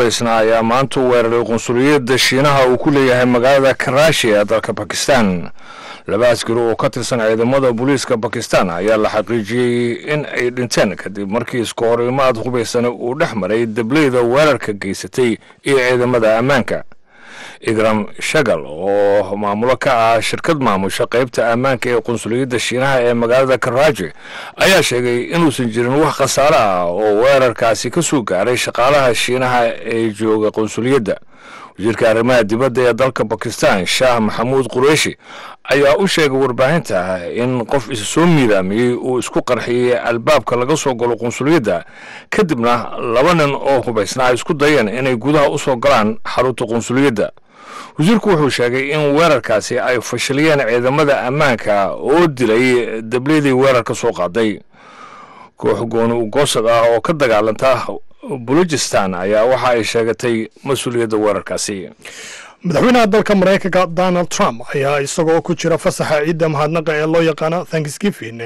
hubaysna ayaa maanta u weeraray qunsuliyadda shiinaha uu ku leeyahay magaalada karaashi ee dalka bakistan laba askari oo ka tirsan ciidamada booliiska bakistan ayaa la xaqiijiyey in ay dhinteen kadib markii iska horimaad hubaysana uu dhex maray dableyda weerarka geysatay iyo ciidamada ammaanka igram shagal oo maamulo ka ah shirkad maamusha qaybta ammaanka ee qunsuliyadda shiinaha ee magaalada karaaji ayaa sheegay inuusan jirin wax khasaare ah oo weerarkaasi ka soo gaaray shaqaalaha shiinaha ee jooga qunsuliyadda wasiirka arrimaha dibadda ee dalka bakistan shaah maxamuud qureishi ayaa u sheegay warbaahinta in qof isa soo miidaamiyey uu isku qarxiyey albaabka laga soo galo qunsuliyadda kadibna laba nin oo hubaysna ay isku dayeen inay gudaha u soo galaan xarunta qunsuliyadda wasiirku wuxuu sheegay in weerarkaasi ay fashiliyeen ciidamada ammaanka oo dilay dableydii weerarka soo qaaday koox gooni ugoosad ah oo ka dagaalanta bulujistan ayaa waxa ay sheegatay mas-uuliyadda weerarkaasi madaxweynaha dalka maraykanka donald trump ayaa isagoo ku jira fasaxa ciidda mahadnaqa ee loo yaqaano thanksgiving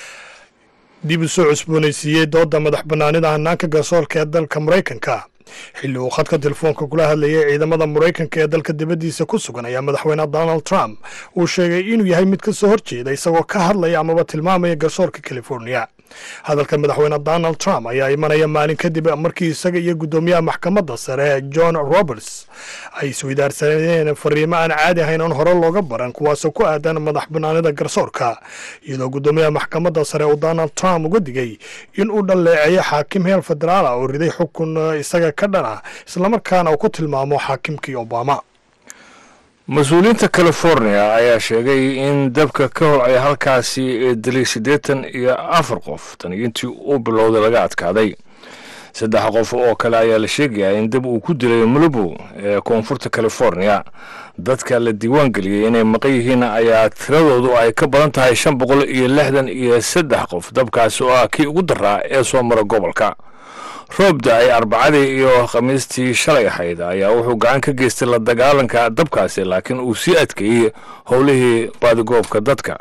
dib u soo cusboonaysiiyey dooda madax bannaanida hanaanka garsoorka ee dalka maraykanka xilli uu khadka telefoonka kula hadlayay ciidamada maraykanka ee dalka dibaddiisa ku sugan ayaa madaxweyne donald trump uu sheegay inuu yahay mid ka soo horjeeda isagoo ka hadlaya amaba tilmaamaya garsoorka california hadalka madaxweyne donald trump ayaa imanaya maalin kadib markii isaga iyo guddoomiyaha maxkamadda sare john roberts ay isweydaarsaneen fariimo aan caadi ahayn oon hore looga baran kuwaasoo ku aadan madax banaanida garsoorka iyadoo guddoomiyaha maxkamadda sare uu donald trump uga digay in uu dhaleeceeyo xaakim heel federaala oo riday xukun isaga ka dhan ah islamarkaana uu ku tilmaamo xaakimkii obama mas-uuliyiinta california ayaa sheegay in dabka ka hor ay halkaasi dilay siddeetan iyo afar qof tan intii uu bilowday laga adkaaday saddex qof oo kale ayaa la sheegayaa in dab uu ku dilay malibu ee koonfurta california dadka la diiwaan geliyey inay maqan yihiin ayaa tiradoodu ay ka badan tahay shan boqol iyo lixdan iyo saddex qof dabkaasi oo ah kii ugu daraa ee soo mara gobolka roobda ay arbacadii iyo khamiistii shalay ahayd ayaa wuxuu gacan ka geystay la dagaalanka dabkaasi laakiin uu sii adkeeyey howlihii baadigoobka dadka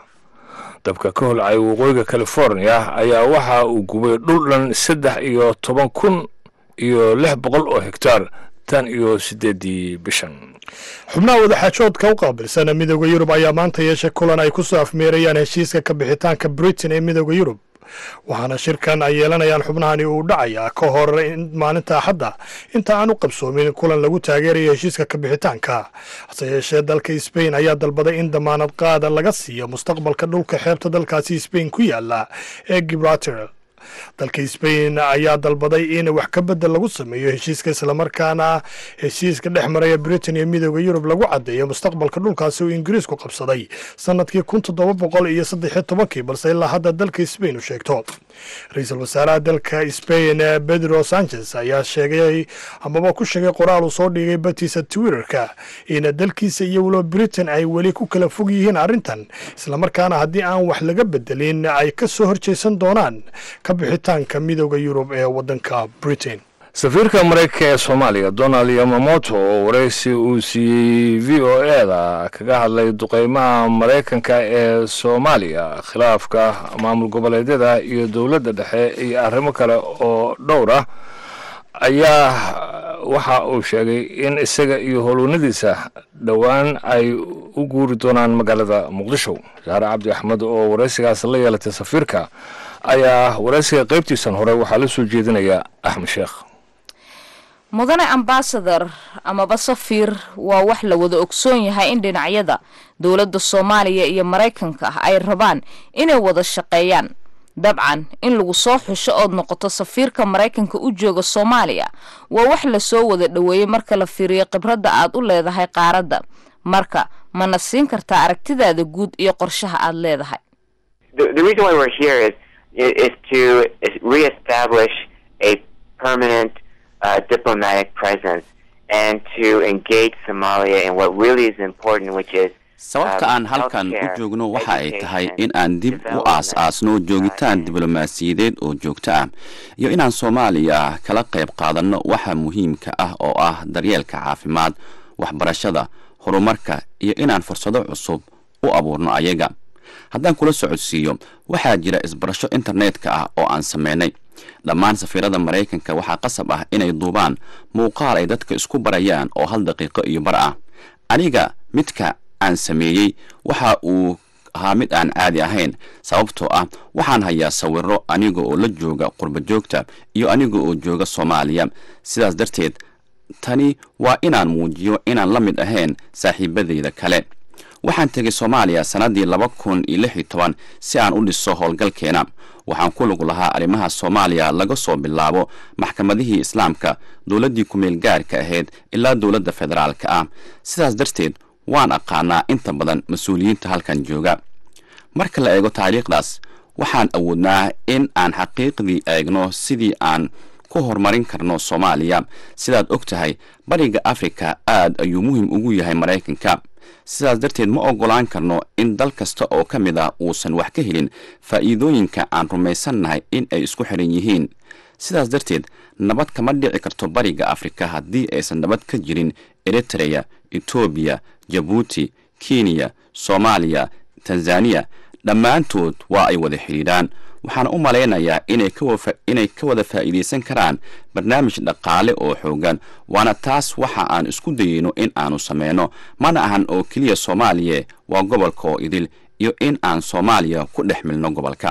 dabka ka holcay waqooyiga california ayaa waxa uu gubay dhul dhan saddex iyo toban kun iyo lix boqol oo hektaar tan iyo siddeedii bishan xubnaha wadaxaajoodka u qaabilsan midooda yurub ayaa maanta yeeshay kulan ay ku soo afmeerayaan heshiiska ka bixitaanka britain ee midooda yurub waxaana shirkan ay yeelanayaan xubnahani uu dhacayaa ka hor maalinta axadda inta aan u qabsoomin kulan lagu taageerayo heshiiska kabixitaanka hase yeeshee dalka sbain ayaa dalbaday in damaanad qaada laga siiyo mustaqbalka dhulka xeebta dalkaasi sbain ku yaala ee gibraltar dalka sbain ayaa dalbaday in wax ka bedel lagu sameeyo heshiiska islamarkaana heshiiska dhex maraya britain iyo midooda yurub lagu caddeeyo mustaqbalka dhulkaasi uu ingiriisku qabsaday sanadkii kun toddoba boqol iyo saddexiyo tobankii balse ilaa hadda dalka sbain u sheegto ra-iisul wasaaraha dalka sbain pedro sanchez ayaa sheegay amaba ku sheegay qoraal uu soo dhigay batiisa twitterka in dalkiisa iyo weliba britain ay weli ku kala fog yihiin arrintan islamarkaana haddii aan wax laga bedelin ay ka soo horjeesan doonaan ka bixitaanka midooda yurub ee waddanka britain safiirka maraykanka ee soomaaliya donald yamamoto oo waraysi uu siiyey v o e da kaga hadlay duqeymaha maraykanka ee soomaaliya khilaafka maamul goboleedyada iyo dowladda dhexe iyo arrimo kale oo dhowr ah ayaa waxa uu sheegay in isaga iyo howlwanadiisa dhowaan ay u guuri doonaan magaalada muqdisho saare cabdi axmed oo waraysigaas la yeelatay safiirka ayaa waraysiga qaybtiisan hore waxaa la soo jeedinaya axmed sheekh mudane ambasador amaba safiir waa wax la wada ogsoon yahay in dhinacyada dowladda soomaaliya iyo maraykanka ah ay rabaan inay wada shaqeeyaan dabcan in lagu soo xusho ood noqoto safiirka maraykanka u jooga soomaaliya waa wax lasoo wada dhoweeyey marka la fiiriyo khibradda aad u leedahay qaaradda marka mana siin kartaa aragtidaada guud iyo qorshaha aad leedahay uh, diplomatic presence and to engage Somalia in what really is important, which is sababta aan halkan u joogno waxa ay tahay in aan dib u aas-aasno joogitaan diblomaasiyadeed oo joogto ah iyo inaan soomaaliya kala qayb qaadanno waxa muhiimka ah oo ah daryeelka caafimaad waxbarashada horumarka iyo inaan fursado cusub u abuurno ayaga haddaan kula socodsiiyo waxaa jira isbarasho internetka ah oo aan sameynay dhammaan safiirada maraykanka waxaa qasab ah inay duubaan muuqaal ay dadka isku barayaan oo hal daqiiqo iyo bar ah aniga midka aan sameeyey waxa uu ahaa mid aan caadi ahayn sababtoo ah waxaan hayaa sawiro aniga oo la jooga qurba joogta iyo aniga oo jooga soomaaliya sidaas darteed tani waa inaan muujiyo inaan la mid ahayn saaxiibadayda kale waxaan tegay soomaaliya sannaddii laba kun iyo lix iyo toban si aan u dhiso howlgalkeena waxaan ku lug lahaa arrimaha soomaaliya laga soo bilaabo maxkamadihii islaamka dowladdii ku-meel gaarka ahayd ilaa dowladda federaalka ah sidaas darteed waan aqaanaa inta badan mas-uuliyiinta halkan jooga marka la eego taariikhdaas waxaan awoodnaa in aan xaqiiqdii eegno sidii aan ku horumarin karno soomaaliya sidaad og tahay bariga afrika aad ayuu muhiim ugu yahay maraykanka sidaas darteed ma oggolaan karno in dal kasta oo ka mid ah uusan wax ka helin faa'iidooyinka aan rumaysannahay in ay isku xiran yihiin sidaas darteed nabad kama dhici karto bariga afrika haddii aysan nabad ka jirin eritreya etoobiya jabuuti kenya soomaaliya tanzaniya dhammaantood waa ay wada xidhiidhaan waxaana u malaynayaa inay ka wada faa'iidaysan karaan barnaamij dhaqaale oo xoogan waana taas waxa aan isku dayeyno in aanu sameyno mana ahan oo keliya soomaaliya waa gobolka oo idil iyo in aan soomaaliya ku dhex milno gobolka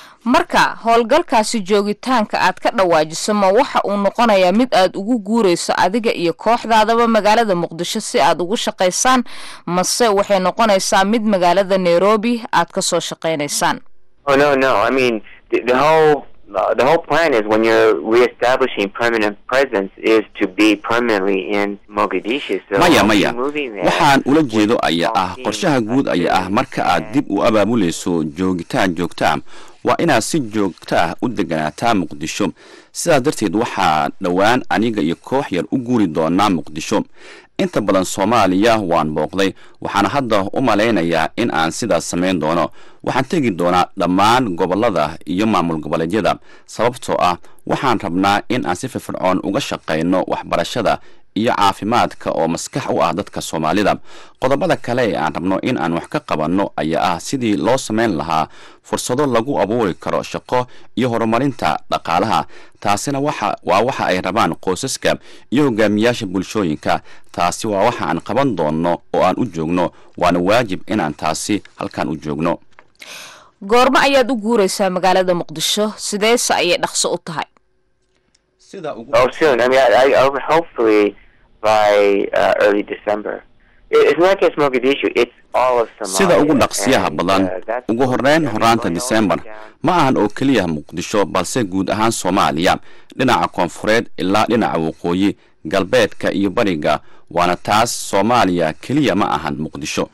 marka howlgalkaasi joogitaanka aad ka dhawaajiso ma waxa uu noqonayaa mid aad ugu guurayso adiga iyo kooxdaadaba magaalada muqdisho si aad ugu shaqaysaan mase waxay noqonaysaa mid magaalada nairobi aad ka soo shaqaynaysaan Oh no, no. I mean, the, the whole uh, the whole plan is when you're reestablishing permanent presence is to be permanently in Mogadishu. So maya I'll be maya moving there waxaan ula jeedo with ayaa ah small qorshaha teams, guud ayaa ah marka aad dib u abaabulayso joogitaan joogta ah waa inaad si joogta ah u deganaataa muqdisho sidaas darteed waxaa dhowaan aniga iyo koox yar u guuri doonaa muqdisho inta badan soomaaliya waan booqday waxaana hadda u malaynayaa in aan sidaas samayn doono waxaan tegi doonaa dhammaan gobollada iyo maamul goboleedyada sababtoo ah waxaan rabnaa in aan si firfircoon uga shaqayno waxbarashada iyo caafimaadka oo maskax u ah dadka soomaalida qodobada kale ee aan rabno in aan wax ka qabanno ayaa ah sidii loo samayn lahaa fursado lagu abuuri karo shaqo iyo horumarinta dhaqaalaha taasina waxa waa waxa ay rabaan qoysaska iyo hogaamiyaasha bulshooyinka taasi waa waxa aan qaban doonno oo aan u joogno waana waajib inaan taasi halkan u joogno goormo ayaad u guuraysaa magaalada muqdisho sideese ayay dhaqso u tahay sida ugu Oh, soon. I mean, I, I, I hopefully by uh, early December. It, it's not just Mogadishu; it's all of Somalia. sida ugu dhaqsiyaha And, badan uh, that's ugu what horeyn we're horaanta going all disembar the way down. ma ahan oo keliya muqdisho balse guud ahaan soomaaliya dhinaca koonfureed ilaa dhinaca waqooyi galbeedka iyo bariga waana taas soomaaliya keliya ma ahan muqdisho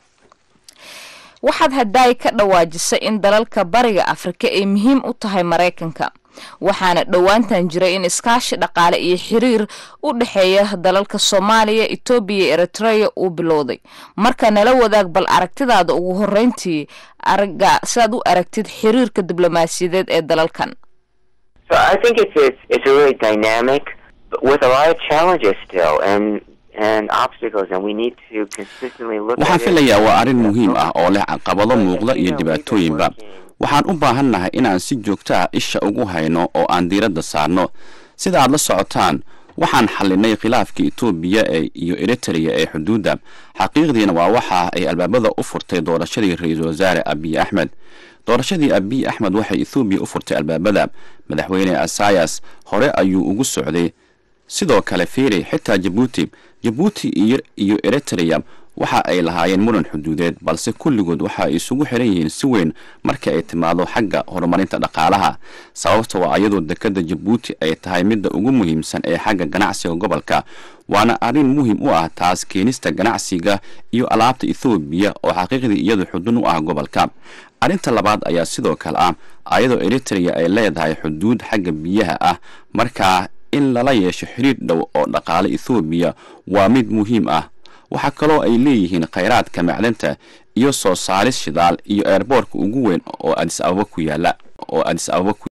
waxaad haddaay ka dhawaajisay in dalalka bariga afrika ay muhiim u tahay maraykanka waxaana dhowaantan jiray in iskaashi dhaqaale iyo xiriir u dhexeeya dalalka soomaaliya etoobiya iyo eritreya uu bilowday marka nala wadaag bal aragtidaada ugu horeyntii araga sidaad u aragtid xiriirka diblomaasiyadeed ee dalalkan So I think it's it's, it's a really dynamic, but with a lot of challenges still, and and obstacles, and we need to consistently look. waxaan at it filayaa waa arrin and muhiim ah oo leh caqabado But, muuqda you iyo know, we've been dhibaatooyinba working waxaan u baahannahay inaan si joogto ah isha ugu hayno oo aan diiradda saarno sida aad la socotaan waxaan xallinay khilaafkii etoobiya ee iyo eritrea ee xuduudda xaqiiqdiina waa waxa ay albaabada u furtay doorashadii ra-iisul wasaare abiy axmed doorashadii abiy axmed waxay ethoobiya u furtay albaabada madaxweyne asayas hore ayuu ugu socday sidoo kale fiiri xitaa jabuuti jabuuti iyo iyo eritrea waxa ay lahaayeen muran xuduudeed balse kulligood waxa ay isugu xiran yihiin si weyn marka ay timaado xagga horumarinta dhaqaalaha sababta waa iyadoo dekada jabuuti ay tahay midda ugu muhiimsan ee xagga ganacsiga gobolka waana arrin muhiim u ah taas keenista ganacsiga iyo alaabta ethoobiya oo xaqiiqdii iyadu xudun u ah gobolka arrinta labaad ayaa sidoo kale ah ayadoo eritrea ay leedahay xuduud xagga biyaha ah markaa in lala yeesho xiriir dhow oo dhaqaale ethoobiya waa mid muhiim ah waxaa kaloo ay leeyihiin khayraadka macdanta iyo soo saaris shidaal iyo eerboorka ugu weyn oo adis ababa ku yaala oo adis ababa ku